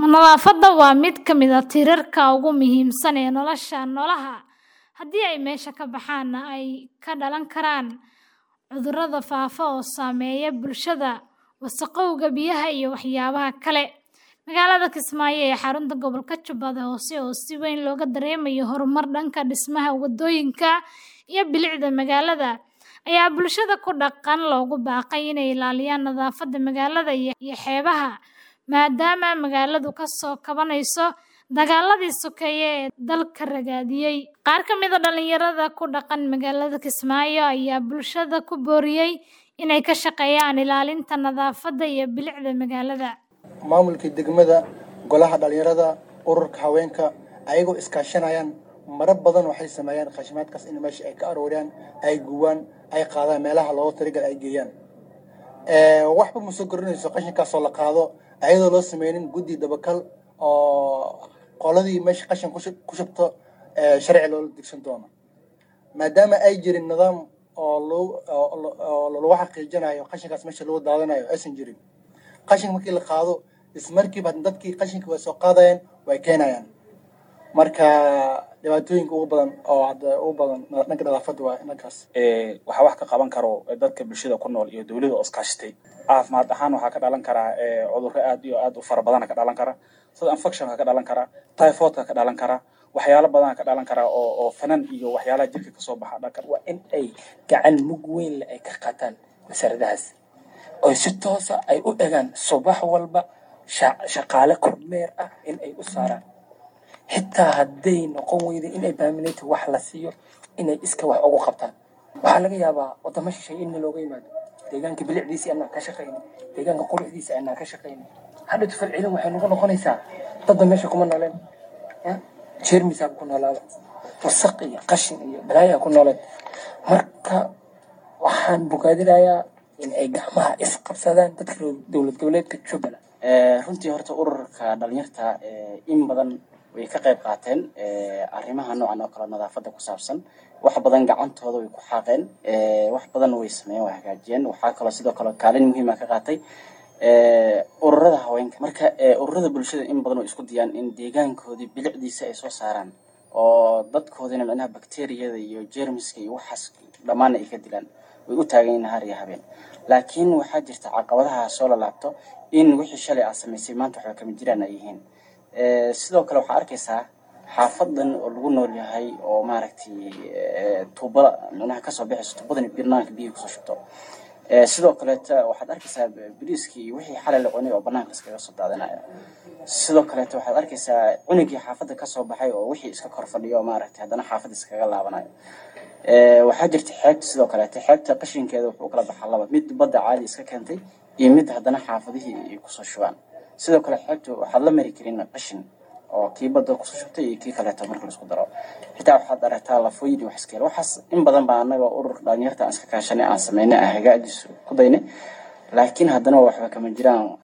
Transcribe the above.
Nadaafadda waa mid ka mid ah tiirarka ugu muhiimsan ee nolosha noolaha. Haddii ay meesha ka baxaanna ay ka dhalan karaan cudurrada faafa oo saameeya bulshada, wasakhowga biyaha iyo waxyaabaha kale. Magaalada Kismaayo ee xarunta gobolka Jubbada Hoose oo si weyn looga dareemayo horumar dhanka dhismaha waddooyinka iyo bilicda magaalada, ayaa bulshada ku dhaqan loogu baaqay inay ilaaliyaan nadaafadda magaalada iyo xeebaha, maadaama magaaladu ka soo kabanayso dagaalladii sokeeye ee dalka ragaadiyay. Qaar ka mid ah dhalinyarada ku dhaqan magaalada Kismaayo ayaa bulshada ku booriyay inay ka shaqeeyaan ilaalinta nadaafadda iyo bilicda magaalada. maamulkii degmada golaha dhalinyarada ururka haweenka ayagoo iskaashanayaan maro badan waxay sameeyaan khashimaadkaas in meesha ay ka arooriyaan ay gubaan ay qaadaan meelaha loogu talagal ay geeyaan waxba ma soo korinayso qashinkaasoo la qaado ayadoo loo sameynin guddi dabakal oo qoladii meesha qashin ku shubto sharci loola degsan doono maadaama ay jirin nidaam oo lagu xaqiijinayo qashinkaas meesha lagu daadanayo aysan jirin qashin markii la qaado ismarkiiba dadkii qashinka way soo qaadayaan way keenayaan marka dhibaatooyinka ugu badan oo hadda ugu badan dhanka nadaafadda waa dhankaas waxaa wax ka qaban karo dadka bulshada ku nool iyo dowladda oo iskaashatay caafimaad ahaan waxaa ka dhalan karaa cudurro aad iyo aad u fara badana ka dhalan kara sida infectionka ka dhalan kara typhoidka ka dhalan kara waxyaalo badan ka dhalan kara oo oo fanan iyo waxyaalaha jirka kasoo baxa dhanka waa in ay gacan mug weyn leh ay ka qaataan wasaaradahaas oo si toosa ay u egaan subax walba shaqaale kormeer ah in ay u saaraan xitaa hadday noqon weyda inay baaminayta wax la siiyo inay iska wax ugu qabtaan waxaa laga yaabaa wadamo shisheeye in looga yimaado deegaanka bilicdiisii anaan ka shaqaynin deegaanka quruxdiisa anaan ka shaqaynin hadhatu falcelin waxay noqon noqonaysaa dadda meesha kuma nooleen jeermisaa ku noolaada wasaq iyo qashin iyo balaayaa ku nooleen marka waxaan bogaadinayaa in ay gacmaha isqabsadaan dadka dowlad goboleedka jubbaland runtii horta ururka dhalinyarta in badan way ka qayb qaateen arrimaha noocan oo kale nadaafadda ku saabsan wax badan gacantooda way ku xaaqeen wax badan way sameeyeen way hagaajiyeen waxaa kaloo sidoo kale kaalin muhiima ka qaatay ururada haweenka marka ururada bulshada in badan way isku dayaan in deegaankoodii bilicdiisa ay soo saaraan oo dadkoodina micnaha bakteriyada iyo jeermiska iyo waxaas dhammaan ay ka dilaan way u taagan yihiin har iyo habeen laakiin waxaa jirta caqabadaha soo lalaabto in wixii shalay aad samaysay maanta waxba kama jiraan ay yihiin sidoo kale waxaa arkaysaa xaafadan oo lagu nool yahay oo maaragtay tuubada micnaha kasoo baxayso tuubadan birnaanka biyihi kusoo shubto sidoo kaleeta waxaad arkaysaa bariiskii iyo wixii xalay la cunay oo banaanka iskaga soo daadinaya sidoo kaleeta waxaad arkaysaa cunugii xaafadda kasoo baxay oo wixii iska kor fadhiyo maaragtay haddana xaafadda iskaga laabanayo waxaa jirta xeebta sidoo kaleeta xeebta qashinkeeda wuxuu kala baxaa laba mid badda caadi iska keentay iyo mid haddana xaafadihii ay kusoo shubaan sidoo kale xeebta waxaad la mari karin qashin oo kii badda kusoo shubtay iyo kii kaleeto marka laisku daro xitaa waxaad aragtaa lafooyin iyo wax iska waxaas in badan baa annaga ururka dhalinyarta aan iska kaashanay aan sameynay aan hagaajiso ku daynay laakiin haddana waxba kama jiraan